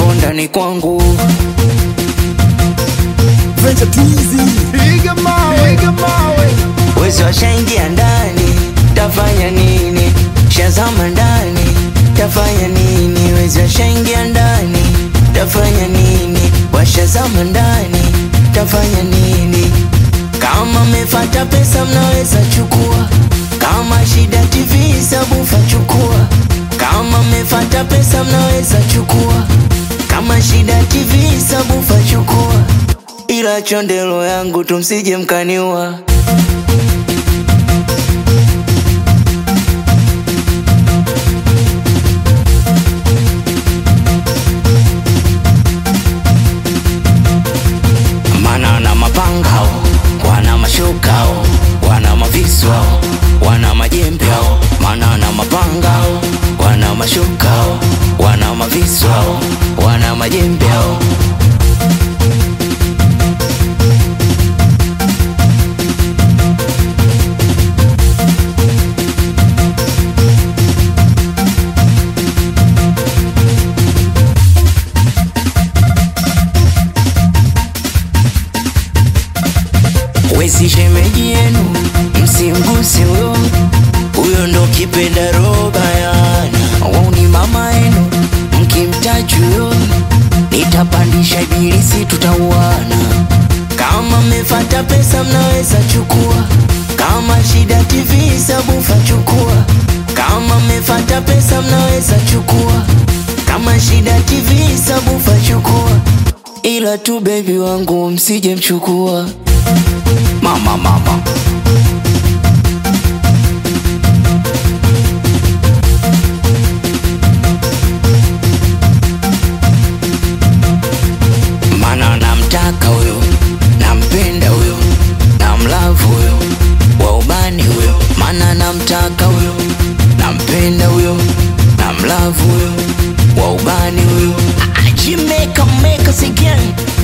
upo ndani kwangu Venture Teasy. Piga mawe, piga mawe. wezi washaingia ndani tafanya nini shazama ndani tafanya nini wezi washaingia ndani tafanya nini washazama ndani tafanya nini kama mefata pesa mnaweza chukua kama shida tv sabufa chukua kama mefata pesa mnaweza chukua kama shida tv sabufa chukua ila chondelo yangu tumsije mkaniua mana na mapangao wana mashukao wana maviswao wana majembeo mana na mapangao wana mashukao wana maviswao wana majembeo wezi shemeji yenu msimguse huyo huyo ndo kipenda roba yana wauni mama yenu mkimtaji huyo nitapandisha ibilisi tutauana kama mmefata pesa mnaweza chukua kama shida tv sabufa chukua kama mmefata pesa mnaweza chukua kama shida tv sabufa chukua ila tu bebi wangu msije mchukua mama mama mana namtaka huyo nampenda huyo namlavu huyo wa ubani huyo mana namtaka huyo nampenda huyo namlavu huyo wa ubani huyo ajimeka meka again